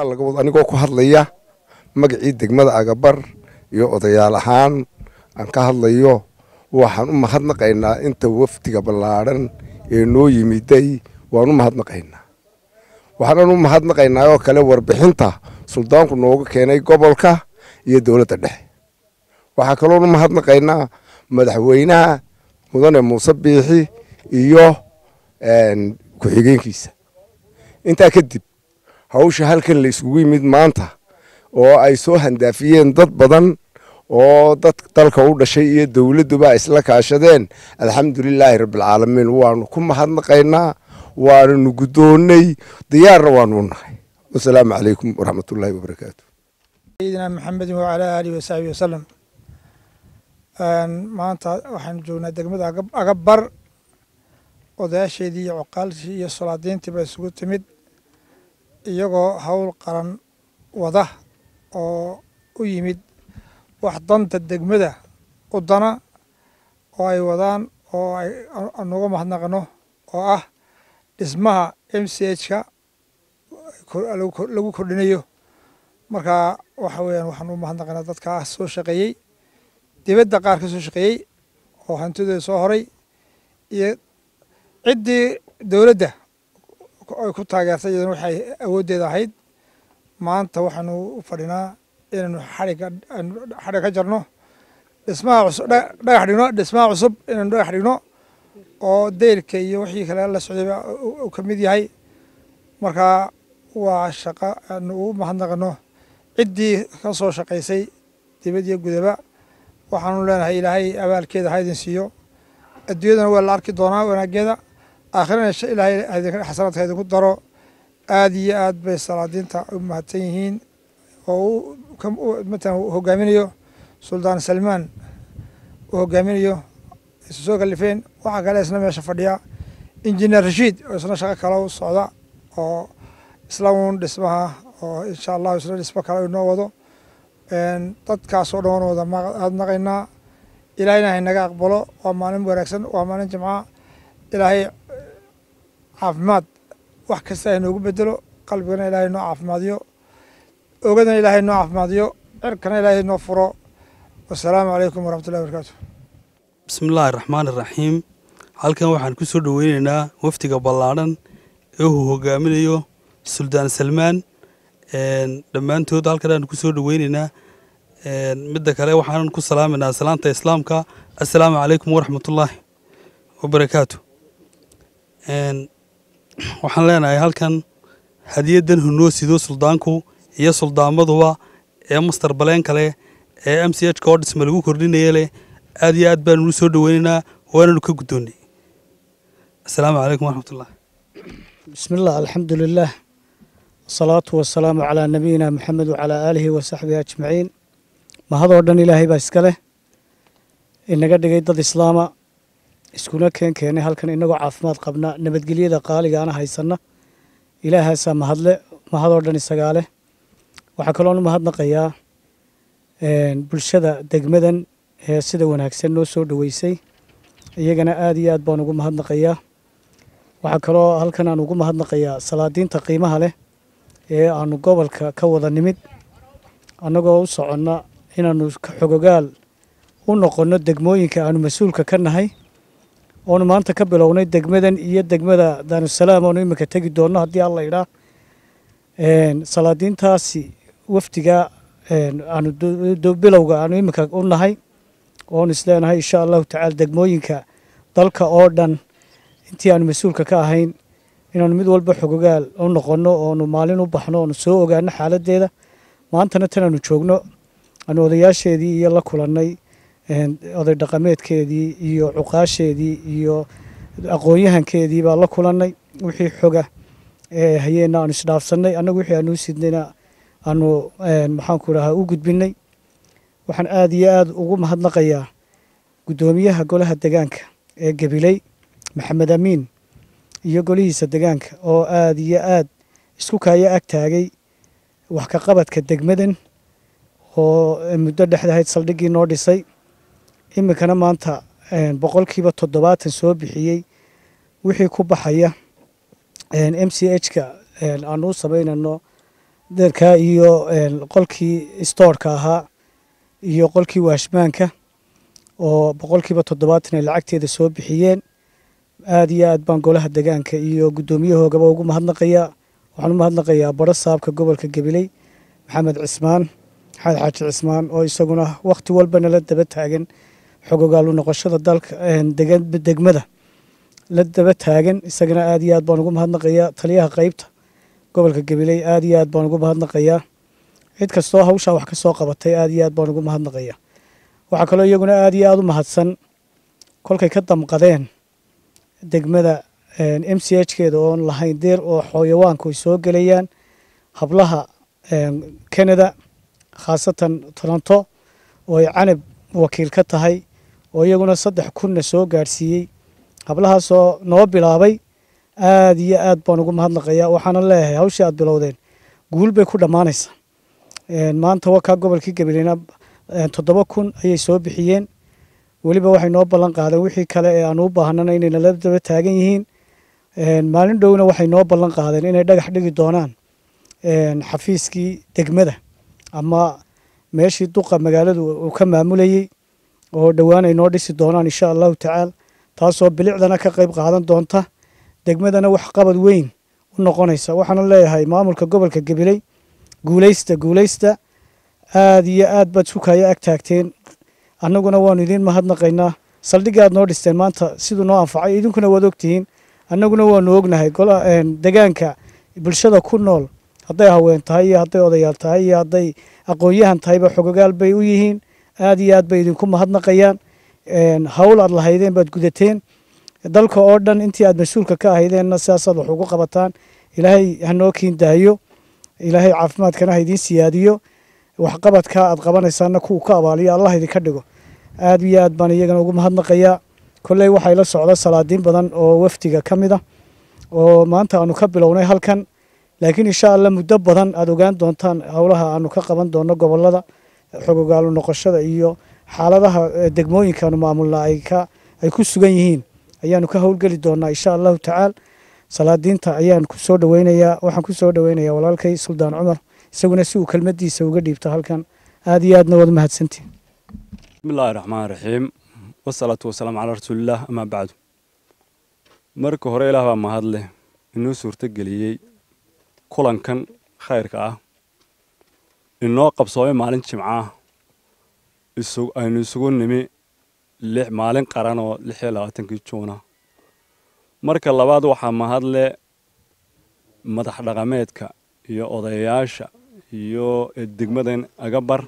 halkaa laga wado anigoo ku hadlaya magacii degmada agabar iyo odayaal ahaan aan ka hadlayo waxaan u mahadnaqaynaa inta wafdiga ballaadhan ee noo yimiday waan u mahadnaqaynaa waxaanan u mahadnaqaynaa oo kale warbixinta suldaanku nooga keenay gobolka iyo dowladda dhexe waxaa kaloon u mahadnaqaynaa madaxweynaha mudane muuse biixi iyo ku-xigeenkiisa intaa kadib hawsha halkan la isugu yimid maanta oo ay soo handaafiyeen dad badan oo dad dalka u dhashay iyo dowladduba isla kaashadeen alxamdulilaahi rabbilcaalamiin waanu ku mahadnaqaynaa waananu guddoonnay diyaarna waanu u nahay wasalaamu calaykum waraxmatullaahi wabarakaatu sayidina maxamedin wacalaa aalihi wasaxbi wasalam maanta waxaanu joognaa degmada agabar odayaasheedii iyo coqaalshii iyo solaadiintii ba isugu timid iyagoo howl qaran wada oo u yimid wax danta degmada u dana oo ay wadaan oo ay anuga mahadnaqno oo ah dhismaha m c h-ka lagu kordhinayo marka waxa weeyaan waxaan u mahadnaqaynaa dadkaa soo shaqeeyey dibadda qaar ka soo shaqeeyey oo hantidooda soo horay iyo ciddii dowladda ay ku taageertay iyadana waxay awooddeeda ahayd maanta waxaanu u fadhinaa inaynu xadhigga xadhig ka jarno dhismaha cusub dhagax dhigno dhismaha cusub inaynu dhagax dhigno oo deyrka iyo wixii kale la socdayba uu ka mid yahay marka waa shaqo aanu ugu mahadnaqano ciddii ka soo shaqaysay dibad iyo gudaba waxaanu leenahay ilaahay abaalkeeda ha idin siiyo adduunyadana waa la arki doonaa wanaageeda aakhirana ilaahay xasanaadka idinku daro aada iyo aad bay salaadiinta u mahadsan yihiin oo matalan hogaaminayo suldaan salmaan uu hogaaminayo isu soo kalifeen waxaa kale isna meesha fadhiya injineer rashiid oo isna shaqo kale u socda oo isla uun dhismaha oo insha allahu isna dhismo kale inoo wado dadkaasoo dhan waan wada mahadnaqaynaa ilaahayna haynaga aqbalo waa maalin wanaagsan waa maalin jimca ilaahay caafimaad wax kasta haynoogu bedelo qalbigana ilaahay noo caafimaadiyo ogadana ilaahay noo caafimaadiyo cirkana ilaahay noo furo wasalaamu calaykum waraxmatullahi wabarakaatu bismillaahi raxmaan iraxiim halkan waxaan ku soo dhoweyneynaa wafdiga ballaadhan ee uu hogaaminayo suldaan salmaan dhammaantood halkan aan ku soo dhoweyneynaa midda kale waxaan ku salaaminaa salaanta islaamka assalaamu calaykum waraxmatullaahi wabarakaatu waxaan leenahay halkan hadiyadan hunoo sido suldaanku iyo suldaamaduba ee master baleen kale ee m c h ka oo dhisma lagu kordhinaya leh aad iyo aad baanu soo dhoweyneynaa waananu ka guddoonnay assalaamu calaykum waraxmatullahi بسم الله الحمد لله والصلاة والسلام على نبينا محمد وعلى آله وصحبه أجمعين ما هذا ودن إلهي باسكله إنك دقيت ضد إسلاما iskuna keen keenay halkan inagoo caafimaad qabna nabadgelyada qaaliga ana haysana ilaahaasaa mahadle mahadoo dhan isagaa leh waxaa kaloon u mahadnaqayaa bulshada degmadan ee sida wanaagsan noo soo dhoweysay iyagana aada iyo aad baan ugu mahadnaqayaa waxaa kaloo halkan aan ugu mahadnaqayaa salaadiinta qiimaha leh ee aanu gobolka ka wada nimid annagoo u soconna inaanu xogogaal u noqonno degmooyinka aanu mas-uulka ka nahay oonu maanta ka bilownay degmadan iyo degmada daarusalaam oonu iminka tegi doonno haddii alla idhaa salaadiintaasi wafdiga aanu bilowga aanu iminka u nahay oonu isleenahay insha allahu tacaala degmooyinka dalka oo dhan intii aanu mas-uulka ka ahayn inaanu mid walba xogogaal u noqonno oonu maalin u baxno oonu soo ogaano xaaladeeda maantana tan aanu joogno aanu odayaasheedii iyo la kulannay oday dhaqameedkeedii iyo cuqaasheedii iyo aqoon-yahankeedii baa la kulannay wixii xoga ee hayeenna aanu isdhaafsannay annagu wixii aanu u sidnayna aanu maxaanku dhahaa u gudbinay waxaan aada iyo aada ugu mahadnaqayaa guddoomiyaha golaha degaanka ee gabiley maxamed amiin iyo golihiisa degaanka oo aada iyo aad isku kaaya ag taagay wax ka qabadka degmadan oo muddo dhexdahayd saldhiggii noo dhisay iminkana maanta boqolkiiba toddobaatan soo bixiyey wixii ku baxaya m c h ka aanu u samaynano deerkaa iyo qolkii stoorka ahaa iyo qolkii waashmaanka oo boqolkiiba toddobaatan ay lacagteeda soo bixiyeen aad iyo aad baan golaha degaanka iyo guddoomiyahoogaba ugu mahadnaqayaa waxaan u mahadnaqayaa baro saabka gobolka gabiley maxamed cismaan maxamed xaaji cismaan oo isaguna wakhti walba nala daba taagan xogogaalu noqoshada dalka degmada la daba taagan isagana aad iyo aad baan ugu mahadnaqayaa taliyaha qeybta gobolka gabiley aad iyo aad baan ugu mahadnaqayaa cid kastoo hawshaa wax ka soo qabatay aad iyo aad baan ugu mahadnaqayaa waxaa kaloo iyaguna aad iyo aad u mahadsan kolkay ka damqadeen degmada m c h keeda oon lahayn deer oo xooyawaanku ay soo gelayaan hablaha canada khaasatan toronto oo ay canab wakiil ka tahay oo iyaguna saddex kunna soo gaadhsiiyey hablahaasoo noo bilaabay aad iyo aad baan ugu mahadnaqayaa waxaana leeyahay hawshii aad bilowdeen guul bay ku dhammaanaysaa maanta wakaa gobolkii gabileyna toddoba kun ayay soo bixiyeen weliba waxay noo ballan qaadeen wixii kale ee aanu u baahnana inay nala daba taagan yihiin maalin dhowna waxay noo ballan qaadeen inay dhagax dhigi doonaan xafiiskii degmada ama meeshii duqa magaaladu uu ka maamulayey oo dhowaan ay noo dhisi doonaan insha allahu tacaala taasoo bilicdana ka qayb qaadan doonta degmadana wax qabad weyn u noqonaysa waxaana leeyahay maamulka gobolka gabiley guuleysta guuleysta aad iyo aad baad sukaya ag taagteen annaguna waanu idiin mahadnaqaynaa saldhigga aad noo dhisteen maanta siduu noo anfacay idinkuna waad ogtihiin annaguna waanu ognahay degaanka bulshada ku nool hadday haween tahay iyo hadday odayaal tahay iyo hadday aqoon-yahan tahayba xogogaal bay u yihiin aad iyo aad bay idinku mahadnaqayaan hawl aad lahaydeen baad gudateen dalka oo dhan intii aad mas-uulka ka ahaydeenna sidaasaad wax ugu qabataan ilaahay hanoo kiin daayo ilaahay caafimaadkana ha idiin siyaadiyo waxqabadkaa aad qabanaysaana kuwa ka abaaliyo allah idinka dhigo aad iyo aad baan iyagana ugu mahadnaqayaa kolley waxay la socda salaadiin badan oo wafdiga ka mid a oo maanta aanu ka bilownay halkan laakiin insha allah muddo badan aad ogaan doontaan howlaha aanu ka qaban doono gobolada xogogaalu noqoshada iyo xaaladaha degmooyinkaanu maamulna ay ku sugan yihiin ayaanu ka howlgeli doonaa insha allahu tacaala salaadiinta ayaan ku soo dhaweynayaa waxaan ku soo dhaweynayaa walaalkay suldaan cumar isaguna si uu kelmadiisa uga dhiibto halkan aad iyo aadna waad mahadsantiin bismi illaahi raxmaan raxiim wasalaatu wasalaamu calaa rasuulillaah amaa bacdu marka hore ilaah baa mahad leh inoo suurtogeliyey kulankan khayrka ah inoo qabsoomay maalin jimcaah aynu isugu nimi maalin qaran oo lix iyo labaatankii juuna marka labaad waxaa mahad leh madax dhaqameedka iyo odayaasha iyo degmadan agabar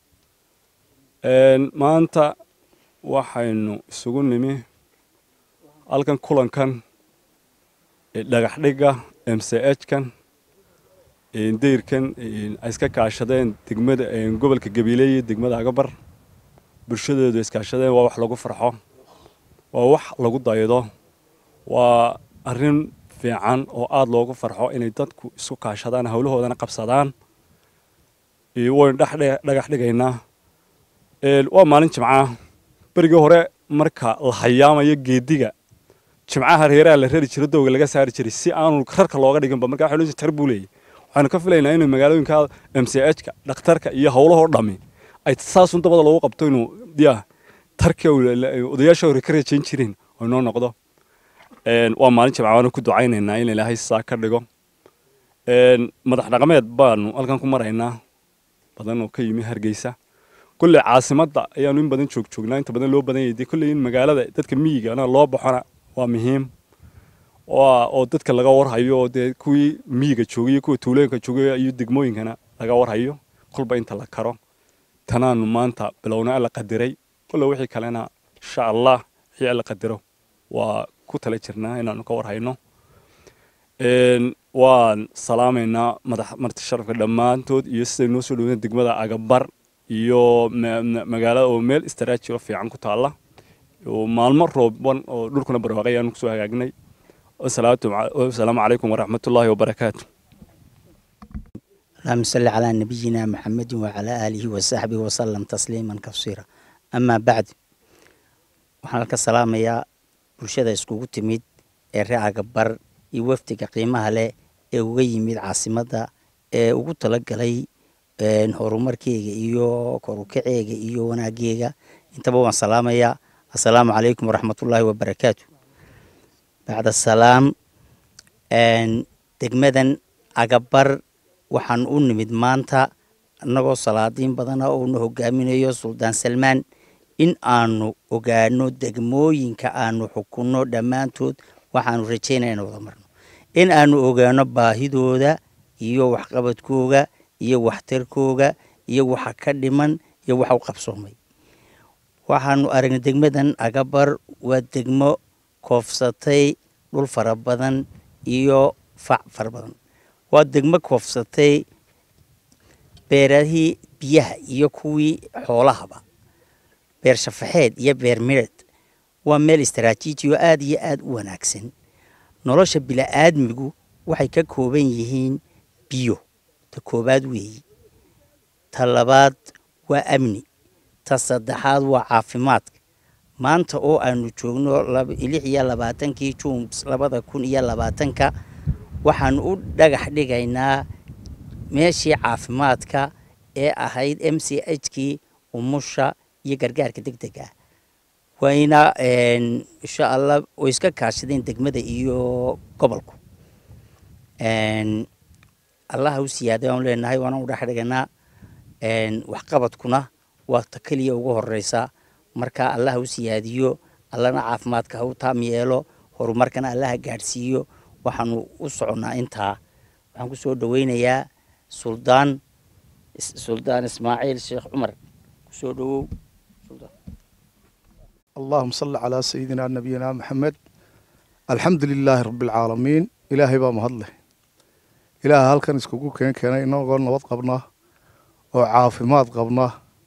maanta waxaynu isugu nimi halkan kulankan dhagax dhigga m c h kan dayrkan ay iska kaashadeen degmada gobolka gabiile iyo degmada agabar bulshadeedu iskaashadeen waa wax lagu farxo waa wax lagu daydo waa arrin fiican oo aada loogu farxo inay dadku isku kaashadaan howlahoodana qabsadaan waynu dhagax dhigaynaa waa maalin jimcaah berigii hore marka la hayaamayo geediga jimcaha reeraha la rari jiro dowga laga saari jiray si aanu rarka looga dhiginba marka waxay tar buu leeyahy waxaanu ka filaynaa inuu magaalooyinka m c h ka dhakhtarka iyo howlahoo dhami ay saasun dabada loogu qabto inuu ya tarki odayaasha hore ka rajayn jireen oo inoo noqdo waa maalin jimca waanu ku ducaynaynaa in ilaahay saa ka dhigo madax dhaqameed baanu halkan ku maraynaa badan oo ka yimi hargeysa kulley caasimadda ayaanu in badan joog joognaa inta badan loo badan yahay kulley in magaalada dadka miyigana loo baxona waa muhiim oo dadka laga warhayo oo dee kuwii miyiga joogay kuwa tuulooyinka joogay iyo degmooyinkana laga warhayo kolba inta la karo tanaanu maanta bilowna alla qadiray kulle wixii kalena insha allah wixii alla qadiro waa ku tala jirnaa inaanu ka warhayno waan salaamaynaa madax marti sharafka dhammaantood iyo siday noo soo dhoween degmada agabar iyo magaalada oo meel istraaji oo fiican ku taalla maalmo rooban oo dhulkuna barwaaqay ayaanu kusoo hagaagnay wasalaamu calaykum waraxmatullaahi wabarakaatu اللهم صل على نبينا محمد وعلى آله وصحبه وسلم تسليما كثيرا أما بعد waxaan halka salaamayaa bulshada iskugu timid ee reeca gabar iyo wafdiga qiimaha leh ee uga yimid caasimadda ee ugu talagalay horumarkeyga iyo korukaceega iyo wanaaggeega intaba waan salaamayaa assalaamu calaykum waraxmatullaahi wabarakaatu bacda salaam degmadan agabar waxaan u nimid maanta annagoo salaadiin badana oo na hogaaminayo suldaan salmaan in aanu ogaano degmooyinka aanu xukunno dhammaantood waxaanu rajaynaya ina wada marno in aanu ogaano baahidooda iyo waxqabadkooga iyo waxtarkooga iyo waxa ka dhiman iyo waxa u qabsoomay waxaanu aragnay degmadan agabar waa degmo koofsatay dhul fara badan iyo fac fara badan waa degmo koofsatay beerahii biyaha iyo kuwii xoolahaba beer shafaxeed iyo beer midheed waa meel istaraatiiji oo aada iyo aada u wanaagsan nolosha bila'aadmigu waxay ka kooban yihiin biyo ta koobaad weeyi ta labaad waa amni ta saddexaad waa caafimaadka maanta oo aanu joogno lix iyo labaatankii juun labada kun iyo labaatanka waxaanu u dhagax dhigaynaa meeshii caafimaadka ee ahayd m c h kii umusha iyo gargaarka deg deg ah wayna insha allah way iska kaashadeen degmada iyo gobolku allaha u siyaaday aan leenahay waana u dhex dhiganaa waxqabadkuna waa ta keliya ugu horeysa marka allaha u siyaadiyo allana caafimaadka ha u taam yeelo horumarkana allaha gaadhsiiyo waxaanu u soconnaa intaa waxaan ku soo dhoweynayaa suldaan suldaan ismaaciil sheekh cumar kusoo dhowow اللهم صل على سيدنا نبينا محمد الحمد لله رب العالمين إلهي بaa mahad leh ilaaha halkan iskugu keen keenay inagoo nabad qabna oo caafimaad qabna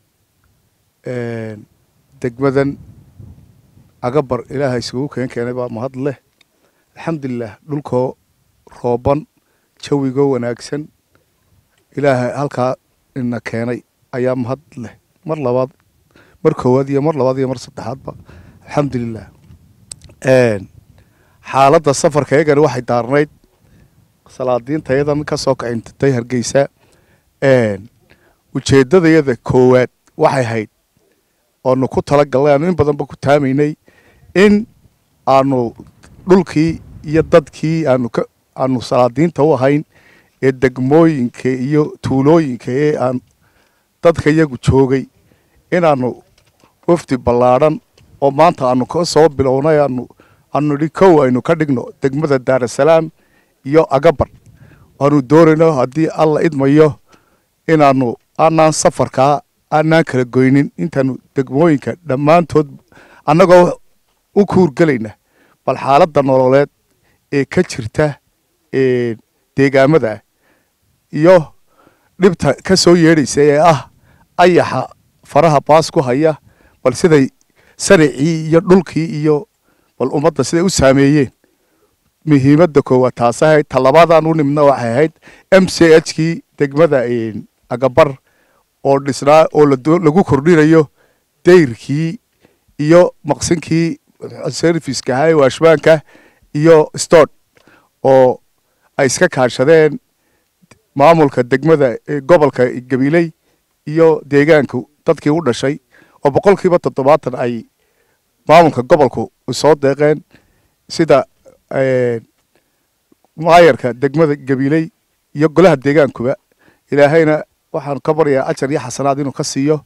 degmadan agabar ilaaha iskugu keen keenay baa mahad leh alxamdulilah dhulkoo rooban jawigoo wanaagsan ilaaha halkaa ina keenay ayaa mahad leh mar labaad mar koowaad iyo mar labaad iyo mar saddexaadba alxamdulilah xaaladda safarka iyagani waxay daarnayd salaadiintayadan ka soo kacintatay hargeysa ujeeddadayada koowaad waxay hayd oonu ku tala galnay aanu in badanba ku taamaynay in aanu dhulkii iyo dadkii aanu ka aanu salaadiinta u ahayn ee degmooyinka iyo tuulooyinka ee aan dadka iyagu joogay inaanu wafdi ballaadhan oo maanta aanu ka soo bilownay aanu aanu nidhi kow aynu ka dhigno degmada daarasalaam iyo agabar aanu doonayno haddii alla idmayo inaanu aanaan safarkaa aanaan kala goynin intaanu degmooyinka dhammaantood annagoo u kuurgelayna bal xaaladda nololeed ee ka jirta deegaamada ah iyo dhibta ka soo yeedhaysa ee ah ayaxa faraha baas ku haya bal siday saricii iyo dhulkii iyo bal ummadda siday u saameeyeen muhiimadda koowaad taas ahayd talabaadaan u nimidna waxay ahayd m c h kii degmada agabar oo dhisnaa oo lagu kordhinayo dayrkii iyo maqsinkii serviska ahaa ee waashbaanka iyo stord oo ay iska kaashadeen maamulka degmada gobolka gabiley iyo deegaanka dadkii u dhashay oo boqolkiiba toddobaatan ay maamulka gobolku soo deeqeen sida maayarka degmada gabiley iyo golaha deegaankuba ilaahayna waxaan ka baryaa ajar iyo xasanaad inuu ka siiyo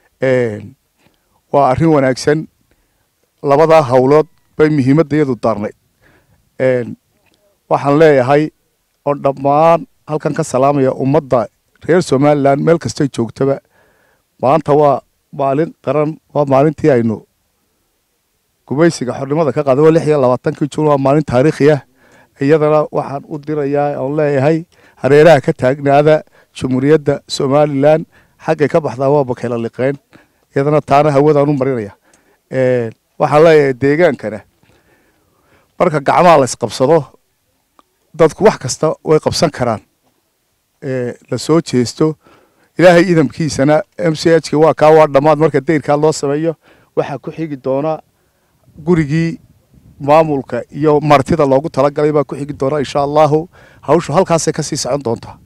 waa arrin wanaagsan labadaa howlood bay muhiimadda iyadu daarnayd waxaan leeyahay oo dhammaan halkan ka salaamaya ummadda reer somalilan meel kastay joogtaba maanta waa maalin qaran waa maalintii aynu gumaysiga xornimada ka qaaday waa lix iyo labaatankii juun waa maalin taariikhi ah iyadana waxaan u dirayaa oon leeyahay hareeraha ka taagnaada jumhuuriyadda somalilan xaggay ka baxdaa waa bakayla liqeen iyadana taana hawadaan u marinaya waxaan leeyahay deegaankana marka gacmaha la isqabsado dadku wax kasta way qabsan karaan la soo jeesto ilaahay idamkiisana m c h k waa kaa waa dhammaad marka dayrkaa loo sameeyo waxaa ku xigi doona gurigii maamulka iyo martida loogu talagalay baa ku xigi doona insha allahu hawshu halkaasay kasii socon doontaa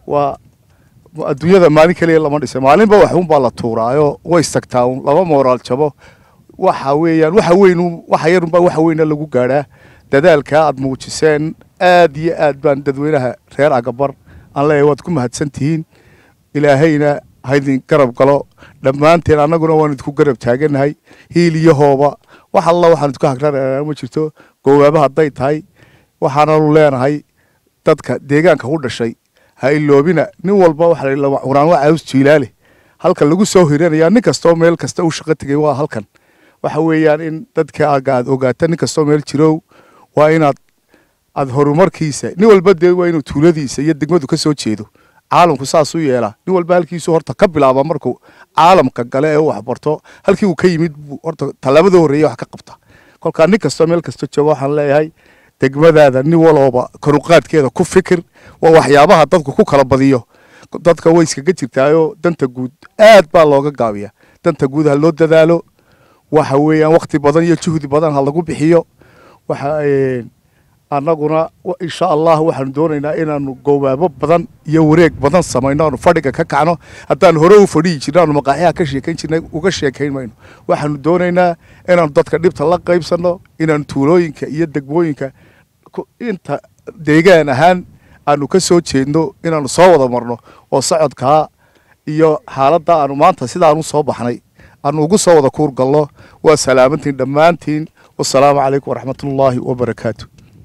waa adduunyada maalin keliya lama dhisay maalinba waxuunbaa la tuuraayo way istagtaa un laba mooraal jabo waxa weeyaan waxa weyn waxa yarunbaa waxa weyna lagu gaadhaa dadaalkaa aad muujiseen aad iyo aad baan dadweynaha reer agabar aan leeyahay waad ku mahadsan tihiin ilaahayna haydin garab galo dhammaanteen annaguna waan idinku garab taaganahay hiil iyo hooba wax alla waxaan idinku hagranaynaa ma jirto goowaaba hadday tahay waxaananu leenahay dadka deegaanka ku dhashay ha iloobina nin walba waxa la quraan waa caws jiilaale halka lagu soo hiranaya nin kastoo meel kasta u shaqo tegay waa halkan waxa weeyaan in dadka aad ogaata nin kastoo meel jirow waa inaad aad horumarkiisa nin walba dee waa inuu tuuladiisa iyo degmadu ka soo jeedo caalamku saasuu yeelaa nin walba halkiisu horta ka bilaaba markuu caalamka gale ee u waxbarto halkii uu ka yimid buu horta tallaabada horreeya wax ka qabta kolkaa nin kastoo meel kasta jooga waxaan leeyahay degmadaada nin walooba karuqaadkeeda ku fikir waa waxyaabaha dadku ku kala badiyo dadka way iskaga jirtaayoo danta guud aad baa looga gaabiya danta guud ha loo dadaalo waxa weeyaan wakti badan iyo juhdi badan ha lagu bixiyo waxa annaguna insha allah waxaanu doonaynaa inaanu goobaabo badan iyo wareeg badan samayno aanu fadhiga ka kacno haddaan hore u fadhiyi jirno aanu maqaaxyaha ka sheekayn jirnay uga sheekayn mayno waxaanu doonaynaa inaanu dadka dhibta la qaybsanno inaanu tuulooyinka iyo degmooyinka inta deegaan ahaan aanu ka soo jeedno inaanu soo wada marno oo socodkaa iyo xaaladda aanu maanta sidaanu soo baxnay aanu ugu soo wada kuur galno waa salaamantiin dhammaantiin wasalaamu calaykum waraxmatullaahi wabarakaatu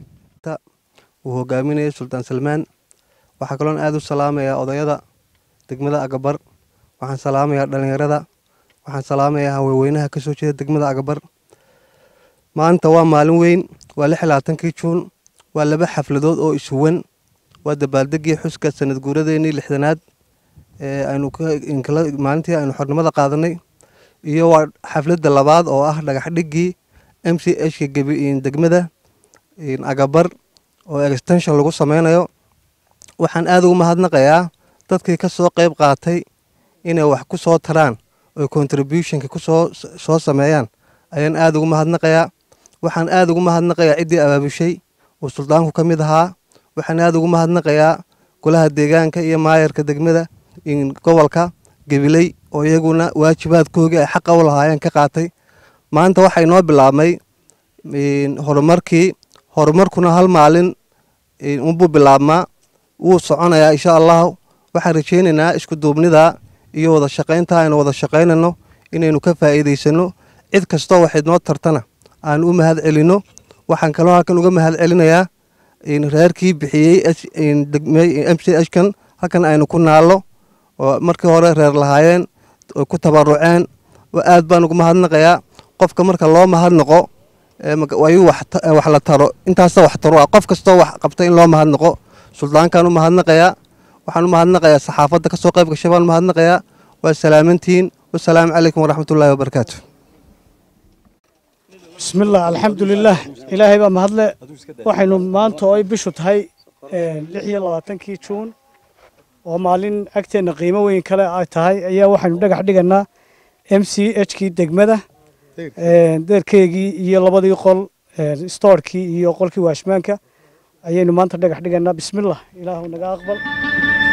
uu hogaaminayay sultaan salmaan waxaa kaloon aada u salaamayaa odayada degmada agabar waxaan salaamayaa dhallinyarada waxaan salaamayaa haweenweynaha ka soo jeeda degmada agabar maanta waa maalin weyn waa lix labaatankii juun waa laba xafladood oo ishuwan waa dabaaldegii xuska sanad guuradeenii lixdanaad ee aynu maalintii aynu xornimada qaadanay iyo waa xafladda labaad oo ah dhagaxdhigii m c hka degmada agabar oo extension lagu sameynayo waxaan aada ugu mahadnaqayaa dadkii ka soo qeyb qaatay inay wax ku soo taraan oo contributionka kusoo soo sameeyaan ayaan aada ugu mahadnaqayaa waxaan aada ugu mahadnaqayaa ciddii abaabushay oo suldaanku ka mid ahaa waxaan aada ugu mahadnaqayaa golaha deegaanka iyo maayarka degmada gobolka gabiley oo iyaguna waajibaadkoogii ay xaqa u lahaayeen ka qaatay maanta waxaa inoo bilaabmay horumarkii horumarkuna hal maalin unbuu bilaabmaa wuu soconayaa insha allahu waxaan rajeynaynaa isku duubnida iyo wada shaqaynta aynu wada shaqaynayno inaynu ka faa'iidaysano cid kastoo waxayd noo tartana aanu u mahad celinno waxaan kaloo halkan uga mahad celinayaa reerkii bixiyey m c h kan halkan aynu ku naallo oo markii hore reer lahaayeen oo ku tabaruceen aad baan ugu mahadnaqayaa qofka marka loo mahadnaqo ayuu wax la taro intaasa wax taro ah qof kastoo wax qabta in loo mahadnaqo suldaankaan u mahadnaqayaa waxaan u mahadnaqayaa saxaafadda kasoo qayb gashay baan u mahadnaqayaa waa salaamantihiin wasalaamu calaykum waraxmatullaahi wabarakaatu bismillaah alxamdulilaah ilaahay baa mahadle waxaynu maanta oo ay bishu tahay lix iyo labaatankii juun oo maalin agteenna qiimo weyn kale ay tahay ayaa waxaynu dhagax dhiganaa m c h kii degmada deerkeygii iyo labadii qol stoorkii iyo qolkii waashmaanka ayaynu maanta dhagax dhiganaa bismillah ilaahu naga aqbal